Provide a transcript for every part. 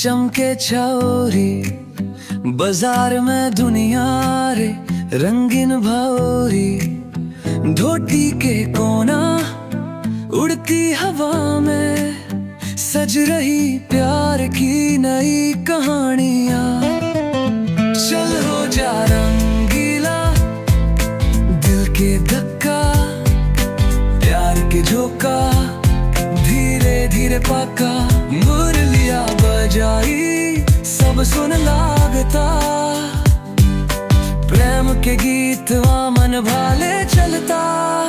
चमके छौरी बाजार में दुनिया रे रंगीन भौरी धोती के कोना उड़ती हवा में सज रही प्यार की नई कहानियां चल हो जा रंगीला दिल के धक्का प्यार के झोंका धीरे धीरे पका मुरलिया बजाई सब सुन लागता प्रेम के गीत मन भाले चलता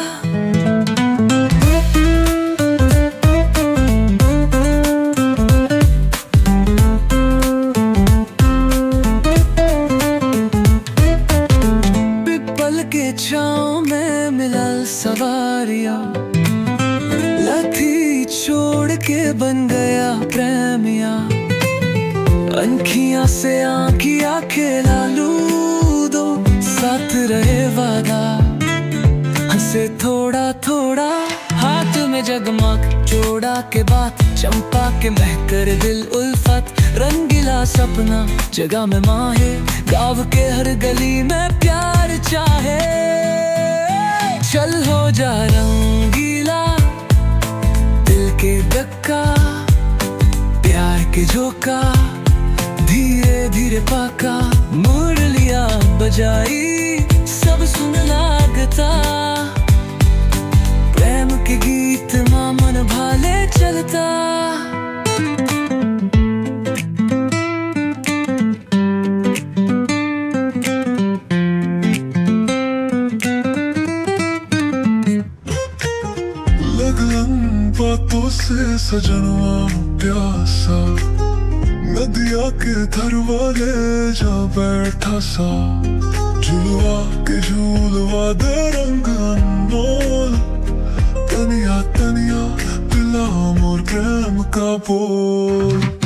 पिपल के छाँव में मिलल सवारिया लथी छोड़ के बन गया प्रेमिया अनखियां से आंखिया खेला लूदो साथ रहे वादा हंसे थोड़ा थोड़ा हाथ में जगमग जोड़ा के बात चंपा के महकर दिल उल्फत रंगीला सपना जगह में माहे गाँव के हर गली में प्यार चाहे चल हो जा रंगीला दिल के धक्का प्यार के झोंका धीरे धीरे पाका मुरलिया बजाई सब सुन लागता प्रेम के गीत माँ मन भाले चलता लगन बातों से सजनवा प्यासा नदिया के धर वाले जा बैठा सा झुलवा के झूलवा दे रंग अनमोल तनिया तनिया पिला मोर प्रेम का बोल